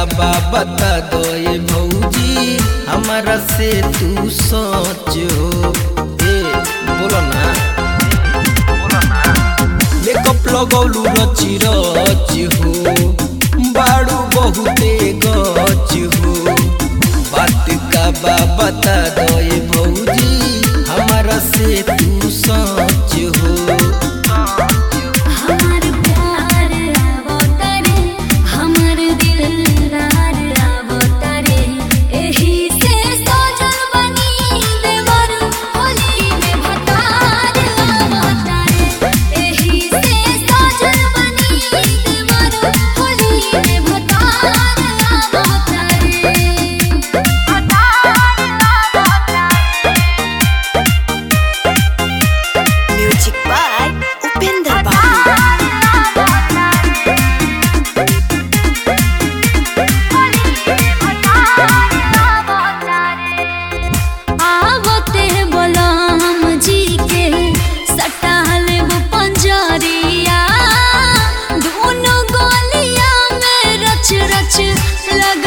बा बता दो ये भौजी हमारा से तू सोच हो ए बोलो ना मेकअप लगौलू रची रच हो बाड़ू बहुते गच हो बात का बा बता दो ये भौजी हमारा से तू सोच हो हमार प्यार आवतारे हमर दिलदार आवतारे एही से सजल बनी देवर होली में भतार आवतारे एही से सजल बनी देवर होली में भतार आवतारे Music by Upendra Babu. आवते बलम जी के सटाल वो पंजरिया दोनों गोलिया में रच रच लगा